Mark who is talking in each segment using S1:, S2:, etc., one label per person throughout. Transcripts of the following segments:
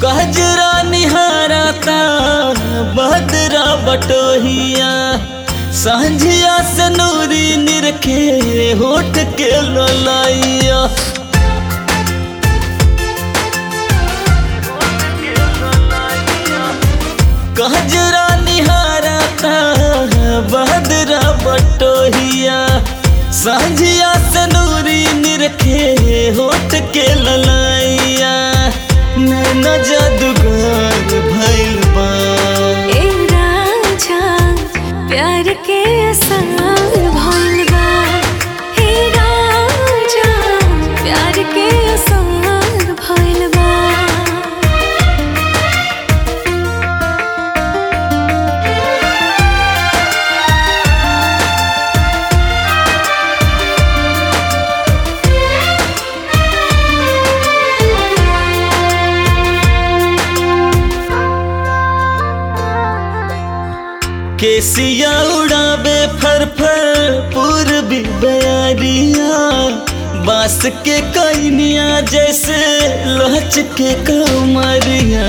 S1: गजरा निहारता बदरा बटोहिया सांझिया से नूरी निरखे होठ के ललाइया गजरा निहारता बदरा बटोहिया सांझिया से नूरी निरखे होठ के ललाइया नैना जादूगर भइल बा
S2: ए राजा प्यार के असर भइल बा हे राजा प्यार के असर भइल बा
S1: केसिया उड़ावे फर फर पूर्वी बयारिया बांस के कैनिया जैसे लहच के कमरिया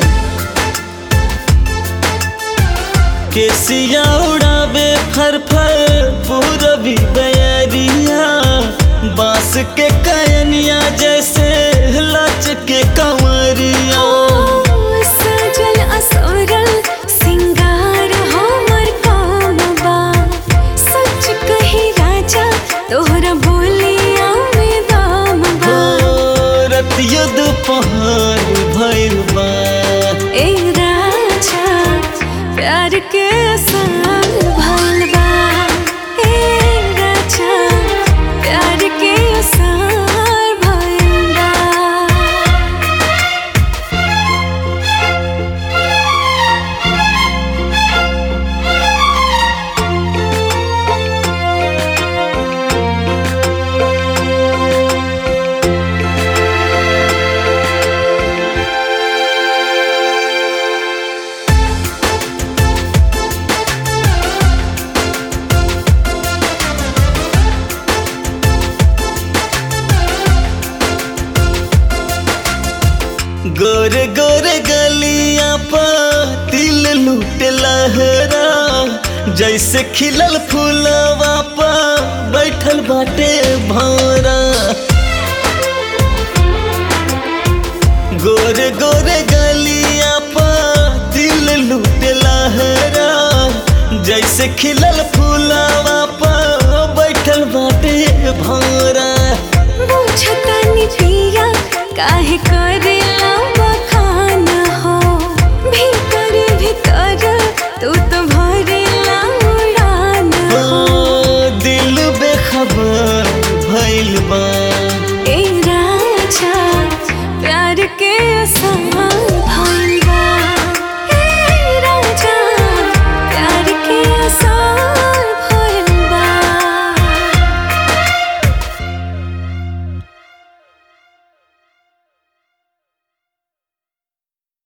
S1: केसिया उड़ावे फर फर पूर्वी बयारिया बांस के कैनिया जैसे लच के कमरिया
S2: सजल असोरल सिंगार हमर काम बा सच कही राजा तोहरा बोलिया में दाम बा
S1: रतिया दोपहर भइल बा
S2: ए राजा प्यार के असर भइल बा ए राजा प्यार के असर भइल बा
S1: गोरे गोरे गलिया पर तिल लूट लहरा जैसे खिलल फूलवा पर बैठल बाटे भौरा गोरे गोरे गलिया पर तिल लूट लहरा जैसे खिलल फूलवा पर बैठल बाटे भौरा
S2: बुझतानी पिया काहे करेला बखान हो भीतर भीतर तू तो भरेला उड़ान हो
S1: ओ, दिल बेखबर भइल बा
S2: ए राजा प्यार के असर